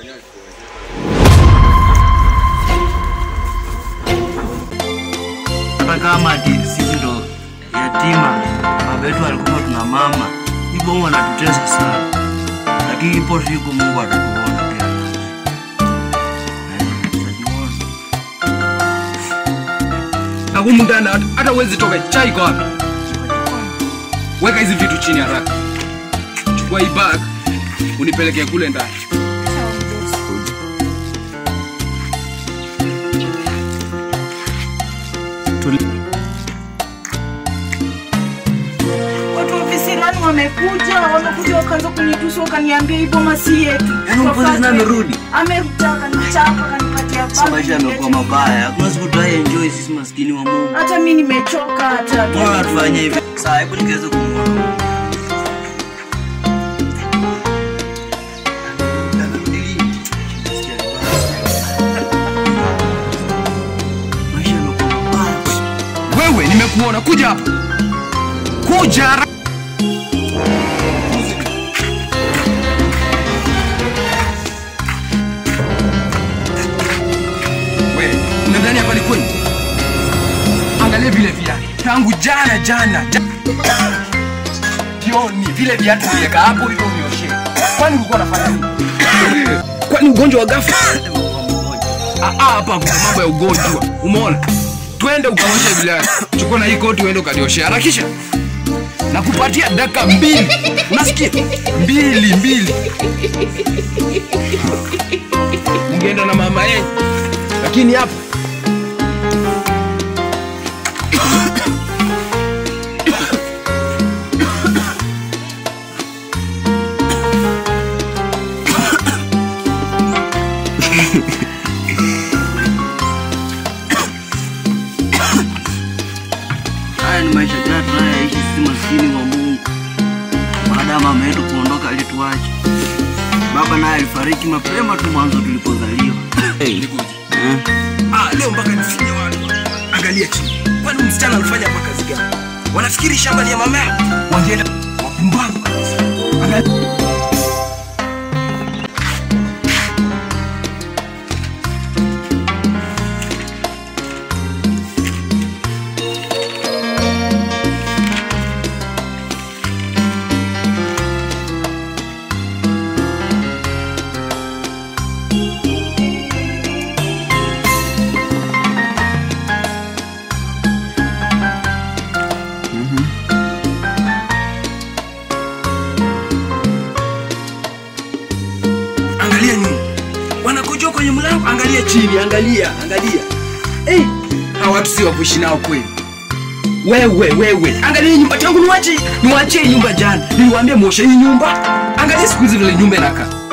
hata kama ati sisi ndo yatima, baba yetu alikufa, tuna mama, hivyo wanatutesa sana, lakini ipo siku Mungu atatuona pia. Eh, tutajiona. Na humu ndani hata- hata uwezi toka. Chai iko wapi? Weka hizi vitu chini haraka. Chukua hii bag unipelekee kule ndani. Watu wa visirani wamekuja, wamekuja wakaanza kunitusa, wakaniambia hii boma si yetu. Yaani mpolisi naye amerudi? Amerudi akanichapa, akanipatia Sasa maisha bagi. yamekuwa mabaya, hakuna siku tutai enjoy sisi maskini wa Mungu. Hata mimi nimechoka hata. Mbona tufanye hivi? Sasa hebu nikiweza kumuona. Maisha yamekuwa mabaya. Wewe nimekuona, kuja hapa. Kuja haraka. Wewe, unadhani hapa ni kwenu? Angalia vile viatu. Tangu jana jana. ja- Jioni vile viatu viweka hapo hivyo unioshe. Kwani ulikuwa unafanya nini? Kwani ugonjwa wa ghafla? Ah, ah, hapa kuna mambo ya ugonjwa. Umeona? Twende ukaoshe bila. Chukua na hii koti uende ukalioshe. Harakisha. Nakupatia dakika mbili. Unasikia? Mbili, mbili. Ungeenda na mama yenu. Lakini hapa Haya ni maisha gani tunayoishi sisi maskini wa Mungu? Baada ya mama yetu kuondoka alituacha. Baba naye alifariki mapema tu mwanzo tulipozaliwa. Nikuja. Eh? Ah, leo mpaka nifinye watu. Angalia chini. Kwani msichana alifanya hapa kazi gani? Wanafikiri shamba ni ya mama yao. Wangeenda wapumbavu kabisa. Angalia. Angalia nyuma. Wanakojoa kwenye mlango. Angalia chini, angalia, angalia. Eh, hawa watu si wa kuishi nao kweli. Wewe, wewe. Angalia hii nyumba tangu niwache, niwache hii nyumba jana. Niliwaambia muoshe hii nyumba. Angalia siku hizi vile nyumba inakaa.